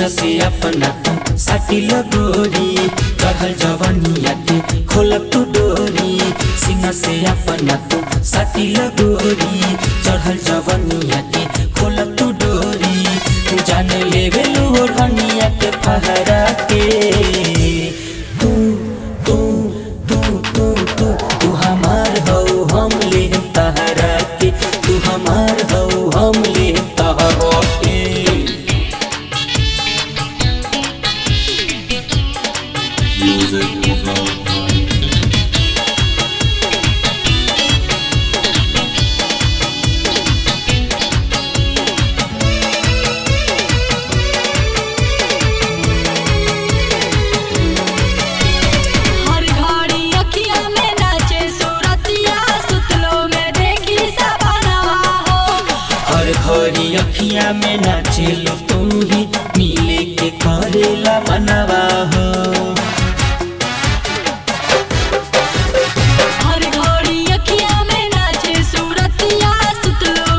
सीना से अपना तुम साटी लगोरी चढ़ल जवनिया के खोल तू डोरी सीना से अपना तुम साटी लगोरी चढ़ल जवनिया के खोल तू डोरी तू जान लेवे लो रनिया के फहरा के तू तू तू तू तू तू हमार हो हम ले तहरा के तू हमार हो हम ले तहरा के Music without mind. हर घड़ी अखिया में नाचे सूरतिया सुतलो में देखी सपनवा हो हर घड़ी अखिया में नाचेलो तू ही मिले के करेला मनवा हो